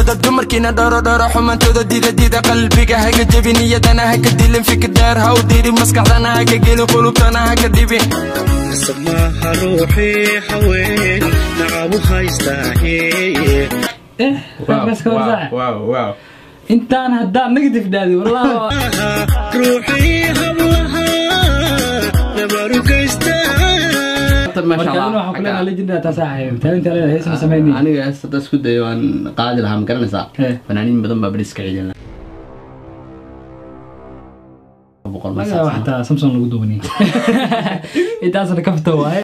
xishooda dumarkiina dhoro dhoro xumantooda dida dida qalbiga haga jebi niyadana haka dilin fikir dheer ha u diri maskaxdana haka gelin qulubtana haka dhibin nasab maaha ruuxii haween nacabu haystaahe eh bas ka warsaa wow wow intaan haddaan negative dhaadi wallahi ruuxii hablaha nabaru gaystaa marka adina waxaan kuleenaha legendada taasaa ahayd taalinta leedahay heesma sameynay aniga hees hadda isku dayo waan qaadi lahaa ma garanaysaa Eh. fanaaniin badan baa beriska ciidan lahaa boqol ma laga saabsana. xataa samson lagu duubani intaasna kafta waaye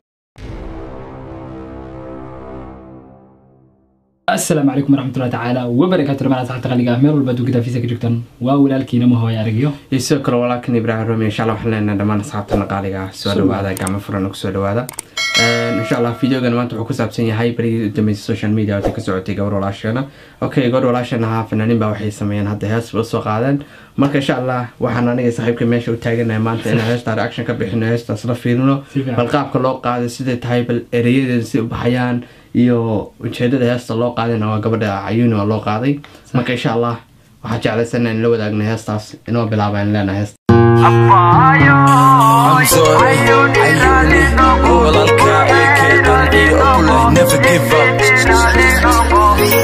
asalaamu calaykum waraxmatullahi tacaala wabarakaatu dhamaan asxaabta qaliga ah meel walba adduunka daafisa ka joogtaan waa walaalkiina mahooya aragyo iyo sidoo kale walaalkan ibraahim rumi insha allah waxaan leenahay dhammaan asxaabtana qaaliga ah soo dhawaada gacmo furan ku soo dhawaada insha allah videogan maanta wuxuu ku saabsan yahay berigii u dambeysay social media wata ka socotay gabar walaasheena okay gabar walaasheena ahaa fanaaniin baa waxay sameeyeen hadda hees ba soo qaadeen marka insha allah waxaan aniga saaxiibka meesha u taaganahay maanta inaan heesta reaction ka bixino heestaas la fiirino Si fiican. bal qaabka loo qaaday siday tahay bal ereyadeeda si u baxayaan iyo ujeedada heesta loo qaadayna waa gabadha cayuuni oo loo qaaday marka insha allah waxaa jeclaysan in la wadaagna heestaas inoo bilaabaan leenahay heesta I'm sorry, walaalka AK qalbi oo kuleh never give up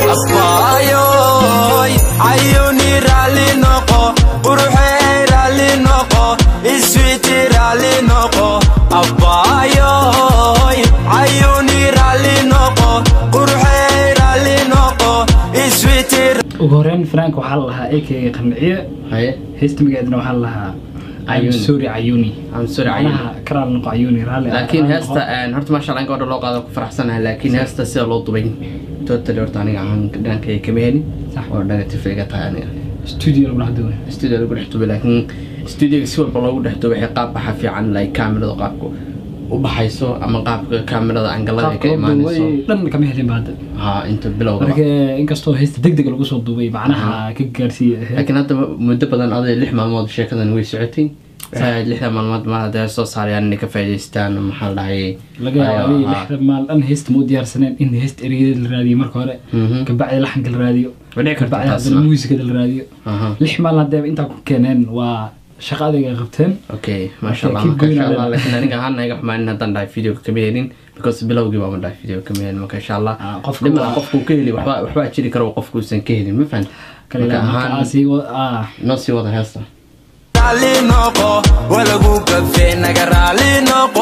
Abaayoy, ayuni raalli noqo, quruxey raalli noqo, iswiiti raalli noqo. Abaayoy, ayuni raalli noqo, quruxey raalli noqo, iswiiti ugu horeyn fanaanka waxaa la lahaa ak qanciye haye heesta magaceedana waxaa la lahaa Cayuuni. I'm sorry cayuni I'm sorry, Cayuuni. macnaha karaal noqo cayuni raalli laakiin raalli heesta noqo. een, horta maasha allah in gabadha loo qaado ku faraxsanahay laakiin heesta sida loo dubay totally horta aniga aan dhankayga kama helin Sax. oo negative iga tahay aniga studio lagu dhex duubay studio lagu dhex dubay laakiin studioga si walba loogu dhex dubay waxay qaab baxa fiican like kaamirada qaabka u baxayso ama qaabka kaamirada angalada ay ka qaabka loo imaanayso duubay dhan kama helin ba hadda ha inta bilowga marka inkastoo heesta deg deg lagu soo duubay macnaha ka gaarsiiya ahayd laakiin hadda muddo badan aday lix maalmood sheekadan way socotay waxay ahayd lixda maalmood ma hadda soo saarayaan inay ka faa'iidaystaan maxaa la dhahayay laga yaabo Ayo, inay ha. lixda maal dhan heesta ma u diyaarsaneen in heesta ereyada la raadiyo marka hore Mhm. kabacdi laxanka la raadiyo Way dhici kartaa kabacdi taasna. haddana muusikada la raadiyo Aha. lix maal haddeeba intaa ku keeneen waa shaqo adayga qabteen okay masha allah keep marka going insha on allah then. laakiin aniga ahaan iga xumaanin haddaan dhahay videoga kama helin because bilowgii baa ma dhahay video kama helin marka insha allah Ah, qofka dhimala waa- qofku ka heli waxba waxbaa jiri karo qofkuusan ka helin ma fahan kale marka marka ahaan aasi ah noo sii wada heesta raalli noqo walagu gafe naga raalli noqo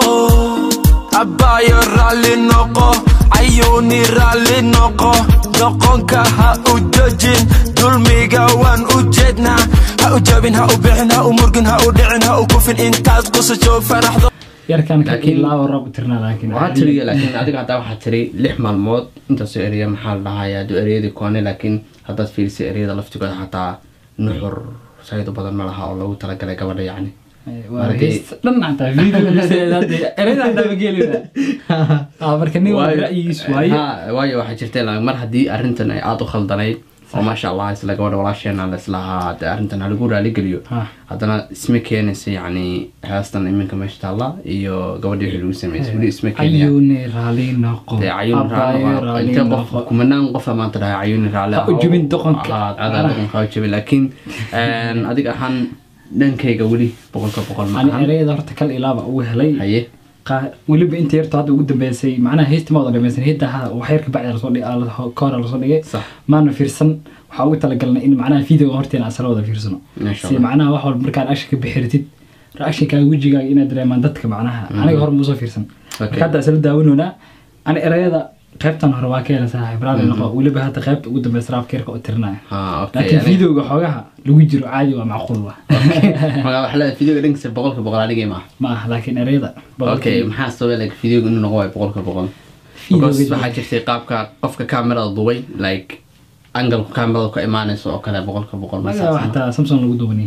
abbaayo raalli noqo cayuuni raalli noqo doqonka ha u jojin dulmiga waan u jeednaa ha u jabin ha u bixin ha u murgin ha u dhicin ha u kufin intaad qusajo faraxdo yarkan ka Laakiin- ilaa rab u tirnaa laakiin waxaa tiri laakiin adiga haddaa waxaa tiri lix maalmood intaasoo ereya maxaa la dhahayaa aduu ereyadii koone laakiin haddaad fiirisay ereyada laftigooda xataa nuxur sayid u badan ma laha oo loogu talagalay gabadha yacni waa Markii- heesta dhan xataa video listeeda hadda ereyada hadda ma geelina ah marka nin waa ra'yigiis waaye Ha, waayo waxaa jirta ilaa mar haddii arrintan ay aada u khaldanayd oo maasha allah isla gabadha walaasheena laislahaa de arrintan halagu raaligeliyo Ha. haddana isma keenaysa yacni heestan iminka meesha taalla iyo gabadhii wixii lagu sameysay weli isma keenaya cayuuni raalli noqo dee cayuuni Abbaayo raacno raalli intee qof noqo. kumanaan qof maanta dhahay cayuuni raacli Ha u jebin doqonka. adaa doqonka ha u jebin laakiin een, adiga ahaan dhankayga weli boqolka boqol ma ani ahan ereyada horta kal ilaaba ugu helay haye Qaa- weliba inta yarto hadda ugu dambeysay macnaha heesta ma wada dhamaysan heesta ha- wax yar kabacdi lasoo dhig- aa la- ka hore lasoo dhigay Sax. maana fiirsan waxaa ugu talagalnay in macnaha videoga horteena asala wada fiirsano Masha si Allah. macnaha wax walba markaan action ka bixiritid reactionkaaga wejigaaga inaad dareemaan dadka macnaha aniga hore muusoo fiirsan Okay. marka hadda isla daawanoonaa ani ereyada qaybtan hore waa ka hela saaxiib raali noqo weliba hadda qaybta ugu dambeysa raabka yarka u tirinaya ha okay laakiin aniga- videoga xoogaha lagu jiro caadi waa macquul wa magaa wax leedahay videoga dhankiisa boqolka boqol anigay maaha ma aha laakiin ereyada okay maxaa sababay like videoga inuu noqo waayo boqolka boqol Videoga because jiro. waxaa jirtay qaabka qofka kamerada dubay like angalku kamerada ku imaanayso oo kale boqolka boqol ma laga saabsana. xataa samson lagu duubani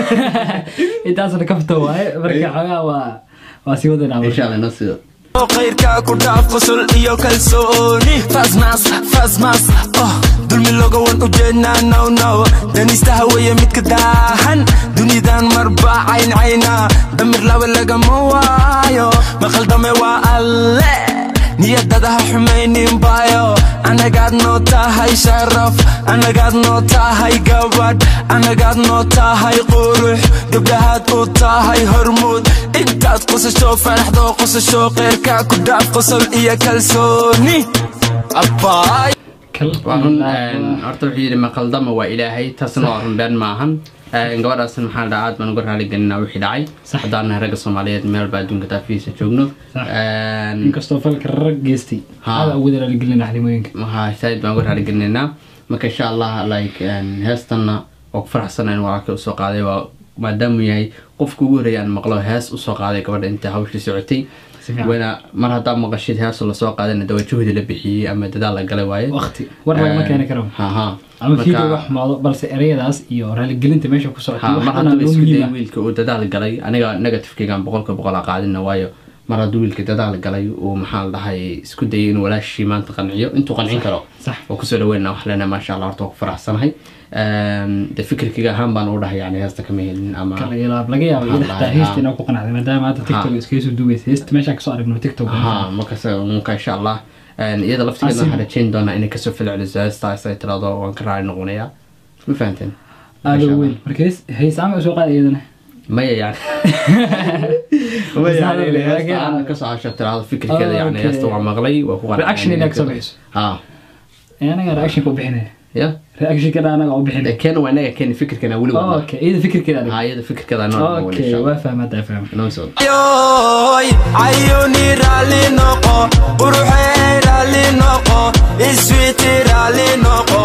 intaasna kafta waaye marka xoogaa waa waa sii wadanaa insha allah inoo sii khayrka ku dhaaf qusul iyo kalsooni fasmas fasmas oh dulmi loga wan ujeednaa now now danista haweeye midka daahan dunidan marba cayn cayna damir lawe lagama waayo maqaldame waa alle niyadadaha xumaynin bayo anagaad noo tahay sharaf anagaad noo tahay gabadh anagaad noo tahay qurux gabdhahaad u tahay hormuud intaad qosasho faraxdoo qosasho qeyrka ku dhaaf qosol iyo kalsooni abbaay waa run een, horta wuxuu yidhi maqaldama waa ilaahay taasna waa run been maahan Een, gabadhaasna maxaa la dhahaa aad baan uga raaligelinaa wixii dhacay Sax. haddaan nahay ragga soomaaliyeed meel baa adduunka daafihiisa joogno Sax. Een, inkastoo falka rag geystay Ha. ada ugu dalaaligelina xalimooyinka waxaa saaid baan uga raaligelinaynaa marka insha allah like een, heestanna waa ku faraxsana in walaalkay usoo qaaday waa maadaamuu yahay qofka ugu horreeya aan maqlo hees usoo qaaday gabadha inta hawshii socotay Si fiican. wayna mar haddaa maqashid heesu lasoo qaadayna dawa juhdi la bixiyey ama dadaal la galay waaye waqti war lagama keeni karo ha ha ama Marka- video wax xumaado balse ereyadaas iyo raaligelinta meesha ku socotay ha wax mar dhan hadduu loo isku dayay muhiima wiilka uu dadaal galay aniga negativekeygan boqolka boqol a qaadina waayo mar hadduu wiilka dadaal galay uu maxaa la dhahay isku dayay inuu walaashii maanta qanciyo intuu qancin karo sax. oo kusoo dhaweynaa wax lena maasha allah horta waa ku faraxsanahay Een, de fikirkayga ahaan baan u dhahay yani heesta kama helin ama kala ilaab laga yaabo iyada Ha, xitaa ha. heesta inaa ku qanacday maadaama hadda tiktok iskaga soo duubaysa heesta meeshaan kasoo aragno tiktok ha markas marka insha allah Een, iyada laftigeeda Asiib. waxaan rajayn doonaa inay kasoo falceliso heestaas ay tirado waan ka raali noqonayaa ma fahanteen aada Masha u Allah. weyn marka hees heesaama soo qaada iyadana maya yani maya yani heesta aan kasoo hasho tirado fikirkeeda yani Okay. heesta waa maqlay waa ku qanacay Reaction inaad kasoo bixiso. ha anaga reaction ku bixinaya ya reaction kana anaga u bixinaya keena waa inaga keeni fikirkana weli waa okay iyada fikirkeeda ha iyada fikirkeeda noo weli okay insha waa fahmataa fahma Allah noo soo Ayoy, ayuni rali noqo quruxey rali noqo iswiti rali noqo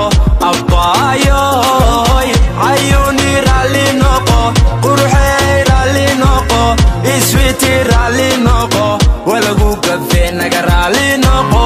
abbayoy ayuni rali noqo quruxey rali noqo iswiti rali noqo walagu gafe naga rali noqo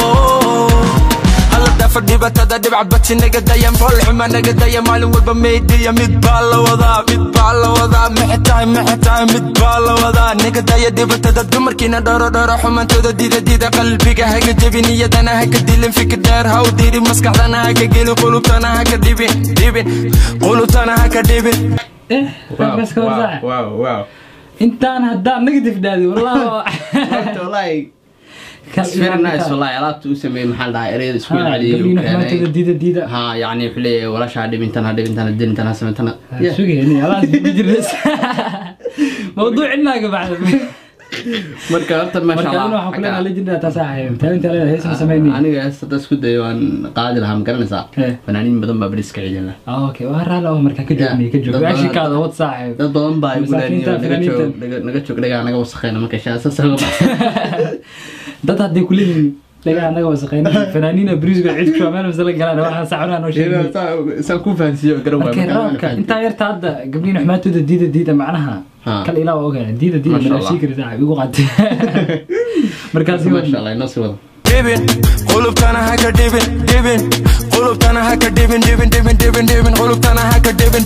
alla dhafa dhibatada dhibcabati naga daya foolxuma naga daya maalin walba meydhiya mid baa la wadaa mid baa la wadaa maxay tahay maxay tahay mid baa la wadaa naga daya dhibatada dumarkiina dhoro dhoro xumantooda dida dida qalbiga haga jebin iyadana haka dilin fikir dheer ha u dirin maskaxdana haka gelin qulubtana haka dhibin dhibin qulubtana haka dhibin eh wow bas ka wow warsaa wow wow intaan haddaan negative dhaadi wallahi Horta wallahi it's very nice wallahi alaabta uu sameeyey maxaa la dhahaa ereyada isku celceliyey uu gabdhiina xumaantooda keenay diida diida ha yani wuxuu leeyahay walaasha ha dhibintan ha dhibintan ha dilintana ha sameyntana Yeah. sugayni alaas ku jirnas mawduuc inaaga bacda marka horta maasha marka adina allah waxaan kuleedahay legendary taasaa ahayd taalinta leedahay heesna samayni aniga heestada isku dayo waan qaadi lahaa ma garanaysaa Eh. fanaaniin badan baa beriska ciidan lahaa okay waa raala oo markaa ka joogni ka joog Dad badan- ashikaada wad saaxiib dad badan baa igu Masaakiinta, leeniyo naga joog fanaaniinta. naga- naga joog dhagaa naga wasakheena marka shaasas uga baxsan dad hadday kuleeyihiin dhagaa anaga wasaqeyna fanaaniina brisgo cid ku shameen masala galaan waxaan saacunaa noo sheegay saan ku fahansiiyo garan waay markay raabka intaa yarta hadda gabdhiina xumaantooda diida diida macnaha Ha. kal ilaa waa ogaa diida diida Masha mana Allah. shii kari saaxiib igu qaatay markaasi maasha allah inoo sii wada dhibin qulubtana haka dhibin dhibin qulubtana haka dhibin dhibin dhibin dhibin dhibin qulubtana haka dhibin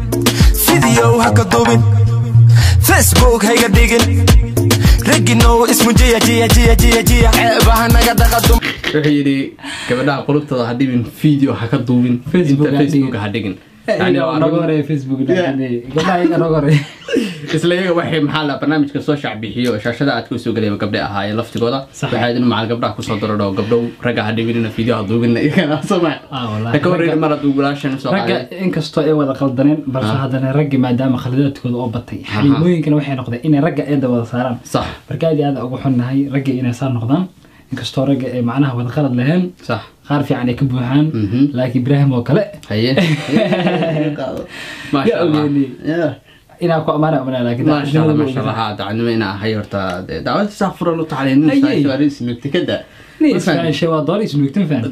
video haka dubin facebook hayga dhigin raginow ismu jiya jiya jiya jiya jiya ceebaha naga dhaqadum wuxuu yidhi gabadhaha qulubtooda ha dhibin video ha ka duubin Facebook inta ha facebook dhigin. ha dhigin Yani waa noga arrin- horeeya facebook Yeah. gabdhaha iyaga noga horeeya isla iyaga waxay maxaa la barnaamijka soo shacbixiyo shaashada aad usoo gelaya gabdhe ahaayeen laftigooda Sax. waxaa idin macal gabdhaha kusoo darodho gabdhow ragga ha dhibinina video ha duubinna iyagana soma Ah, wallahi. ka horreyn mar hadduu walaashan soo ragga qaaday inkastoo ay wada qaldaneen balse Ah. haddana raggi maadaama khalidaadkooda oo batay xaliimooyinkana waxay noqdeen inay ragga eedda wada saaraan sax marka aad iyo aad ugu xunnahay ragga inay saa noqdaan inkastoo ragga ay macnaha wada qalad laheen sax qaar fiican ay ka buuxaan Mhm. laakiin ibraahim oo kale haye maasha Ya allah ogeeni. Yeah. inaa ku amaana umanaa laakiin maasha allah daacadnimada maasha allah ma haa dacadnimo inaa ahay horta dee dacwada saa furan u taxalay nin Ayey. saashaari isnugtikada Nin isfaanshay waa doon isnuugtin faan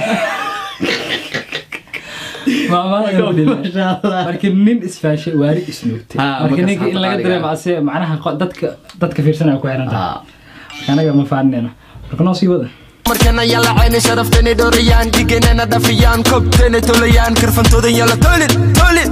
maamaha Masha Allah. marka nin isfaashay waari isnuugtay Ah, marka markaas ninka in hadda laga qaaliga. dareemo ase macnaha qo- dadka dadka fiirsanaya ku xiran tahay Ah. marka anaga ma faaninayno marka noo sii wada markana yalacayni sharaftani dhorayaan dhiganana dhafiyaan kobtani tolayaan karfantoodan yala tolin tolin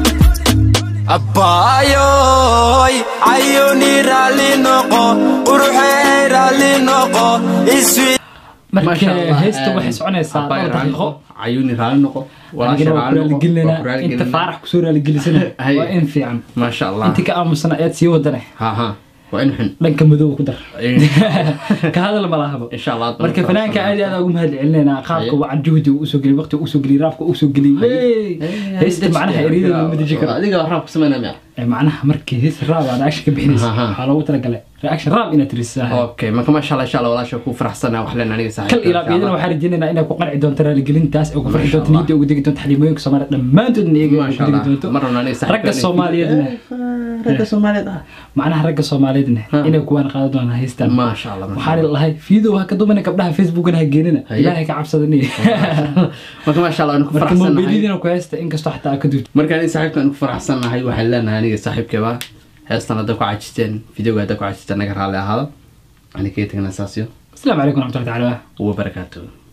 abbaayoy ayuni raalli noqo uruxey raalli noqo iswi marka Masha Allah, heesta een, waxay soconaysaa Abbaay dhowr raali daqiiqo noqo, cayuuni raali noqo walaasha anigana waa raali ku noqo waa ku raaligelinayna raali inta gelinayna. faarax kusoo raaligelisana Hay. waa in fiican maasha allah intii ka aamusana eed sii wadane ha ha waa in xun dhanka madow ku dar ka hadal ma lahabo insha allah aad marka baan fanaanka aad iyo aad ugu mahad celinaynaa qaabka Haye. wacan juhdi uu usoo geliyay waqti uu usoo geliyay raafka uu usoo geliyay Wey! heesta macnaha ereyada lama deji karo adiga raab ku sameynaa miya Ee, macnaha markii hees raab aan reaction ka bixinaysa Aha. waxaa loogu talagalay reaction raab inaad tirisaa okay marka maasha allah insha allah walaasha ku faraxsanaa wax leen aniga kal saaxiibka ilaa iyadana waxaan rajaynaynaa inay ku qanci doonto raaligelintaas oo ku farxi Masha doonto Allah. niyadda ugu degi doonto xaliimooyinka soomaaliya dhammaantoodna iyaga ugu maasha degi allah doonto marna aniga saaxiibka ragga soomaaliyeedna ragga soomaaliyeed ah macnaha ragga soomaaliyeedna Ha. inay kuwaan qaadan doonaan haystaan maasha allah maasha waxaan lahay fiidow ha ka dumana gabdhaha facebookna ha geenina Haye. ilaahay ka cabsadani Allah. marka maasha allah waan ku marka faraxsanahay mobilidina ku haysta inkastoo xataa aa ka duubto marka aniga saaxiibka aan ku faraxsanahay waxaan leenahay aniga saaxiibkaba heestan hadda ku cajisteen videoga hadda ku cajisteen naga raalli ahaada ani kaga tegna saasyo asalaamu calaykum waraxmatullahi tacaala wabarakaatuh